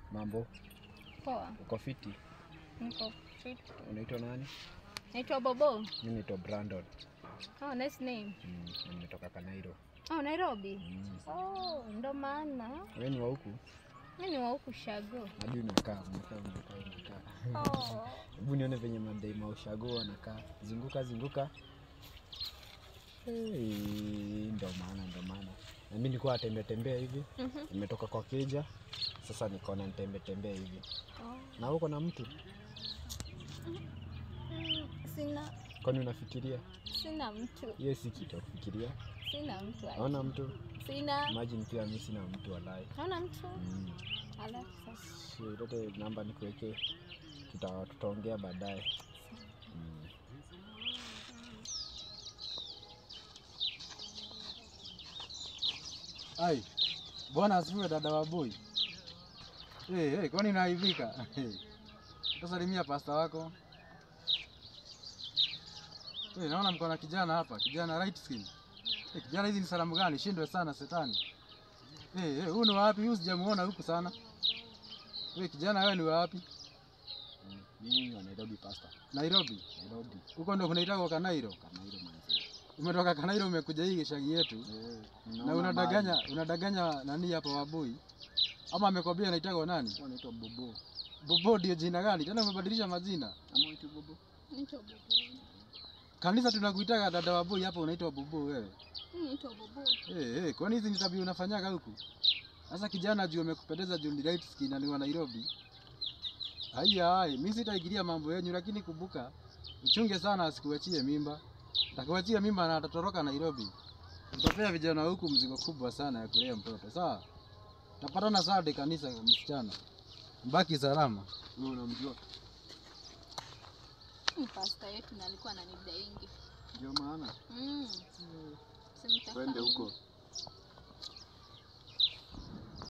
Mambo, Poa. uko fiti? Niko fit. Unaitwa nani? Naitwa Bobo. Mimi naitwa Brandon. Oh, nice name. Mm, na nimetoka Kanairo. Oh, Nairobi. Mm. Oh, ndo maana. Wewe ni wa huku? Mimi ni wa huku Shago. Hadi unakaa, unakaa, unakaa, unakaa. Oh. Hebu nione venye madai maushago wanakaa. Zunguka, zunguka. Hey, ndo maana, ndo maana. Na mimi nilikuwa natembea tembea hivi. Mhm. Nimetoka kwa keja. Sasa nikaona nitembe tembea hivi. Oh. Na uko na mtu? Mm, Sina Kwani unafikiria? sina mtu. Hiyo si kitu ya kufikiria. Sina mtu. Naona mtu. Sina. Imagine pia mimi sina mtu walai. Naona mtu. Mm. Alafu sasa. Si ulete namba nikuwekee, tuta tutaongea baadaye. Mm. Ai, bwana asifiwe dada wa boy. Hey, hey, kwani naivika? Hey. Utasalimia pasta wako. Hey, naona mko na kijana hapa, kijana right skin. Hey, kijana hizi ni salamu gani? Shindwe sana setani. Hey, hey, huyu ni wapi? Huyu sijamuona huku sana. Hey, kijana wewe ni wapi? Mm. Mimi wa Nairobi pasta. Nairobi. Nairobi. Huko ndo kunaitwa Kanairo. Kanairo manzi. Umetoka Kanairo umekuja hii shagi yetu. Eh, Na naona unadanganya, mali. unadanganya nani hapa waboi? Ama amekwambia anaitwa nani? Wanaitwa Bobo. Bobo ndio jina gani? Tena umebadilisha majina. Ama waitwa Bobo? Naitwa Bobo. Kanisa tunakuitaga dada wa boy hapa unaitwa Bobo wewe. Mimi naitwa Bobo. Eh eh, kwani hizi ni tabia unafanyaga huku? Sasa kijana juu amekupendeza juu ni light skin na ni wa Nairobi. Haya hai, mimi sitaigilia mambo yenu lakini kumbuka uchunge sana asikuachie mimba. Atakuachia mimba na atatoroka Nairobi. Utapea vijana huku mzigo kubwa sana ya kulea mtoto. Sawa? Tapatana Saturday kanisa msichana. Mbaki salama. Wewe unamjua? Ni pasta yetu na alikuwa ananidaingi. Ndio maana. Mm. Simtaka. Twende huko.